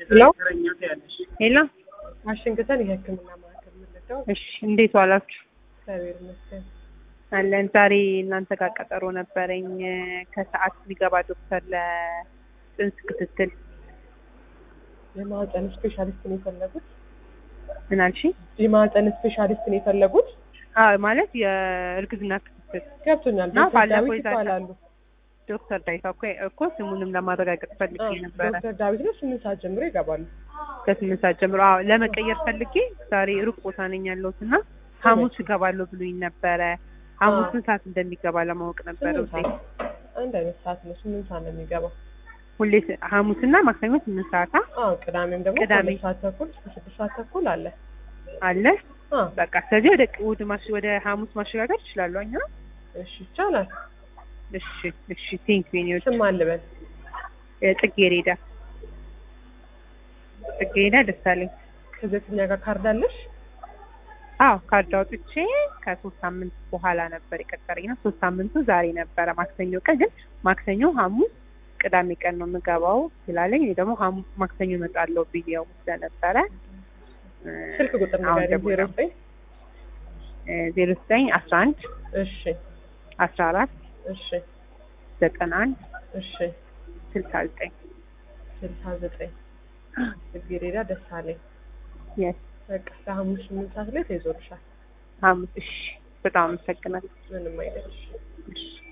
ሄሎ ሄሎ ዋሽንግተን የሕክምና ማዕከል ምልደው እሺ፣ እንዴት ዋላችሁ? እግዚአብሔር ይመስገን። አለን። ዛሬ እናንተ ጋር ቀጠሮ ነበረኝ ከሰዓት ሊገባ ዶክተር ለጽንስ ክትትል። የማህፀን ስፔሻሊስት ነው የፈለጉት? ምን አልሽኝ? የማህፀን ስፔሻሊስት ነው የፈለጉት? አዎ ማለት የእርግዝና ክትትል ገብቶኛል። እና ዶክተር ባለፈው ዳዊት ይዛታ- ይባላሉ። ዶክተር ዳይታ እኮ እኮ ስሙንም ለማረጋገጥ ፈልጌ አዎ፣ ነበረ። ዶክተር ዳዊት ነው። ስምንት ሰዓት ጀምሮ ይገባሉ። ከስምንት ሰዓት ጀምሮ አዎ፣ ለመቀየር ፈልጌ ዛሬ ሩቅ ቦታ ነኝ ያለሁት እና ሐሙስ እገባለሁ ብሎኝ ነበረ። ሐሙስ ስንት ሰዓት እንደሚገባ ለማወቅ ነበረ ስምንት ውዴ። ሰዓት አንድ አይነት ሰዓት ነው። ስምንት ሰዓት ነው የሚገባው። ሁሌ ስ- ሐሙስና ማክሰኞ ስምንት ሰዓት አ- አዎ፣ ቅዳሜም ደግሞ ቅዳሜ። ከሁለት ሰዓት ተኩል እስከ ስድስት ሰዓት ተኩል አለ። አለ። አዎ፣ በቃ ስለዚህ ወደ እሑድ ማሽ ወደ ሐሙስ ማሸጋገር ይችላሉ እኛ እሺ፣ ይቻላል። እሺ እሺ ቴንክ ዩ ስም አልበል። ጽጌሬዳ ጽጌሬዳ ደሳለኝ ከዘጠኛ ጋር ካርድ አለሽ? አዎ ካርድ አውጥቼ ከሶስት ሳምንት በኋላ ነበር የቀጠረኝ ነው ሶስት ሳምንቱ ዛሬ ነበረ ማክሰኞ ቀን ግን ማክሰኞ ሐሙስ ቅዳሜ ቀን ነው የምገባው ስላለኝ እኔ ደግሞ ሐሙስ ማክሰኞ እመጣለሁ ብዬው ስለነበረ እ፣ ስልክ ቁጥር አሁን ንገሪኝ። ደግሞ ዜሮ ዘጠኝ ዜሮ ዘጠኝ አስራ አንድ እሺ፣ አስራ አራት እሺ፣ ዘጠና አንድ እሺ፣ ስልሳ ዘጠኝ ስልሳ ዘጠኝ ጽጌሬዳ ደሳለኝ። የስ በቃ ለሐሙስ ስምንት ሰዓት ላይ ተይዞልሻል። ሐሙስ እሺ በጣም አመሰግናለሁ ምንም አይደለሽ። እሺ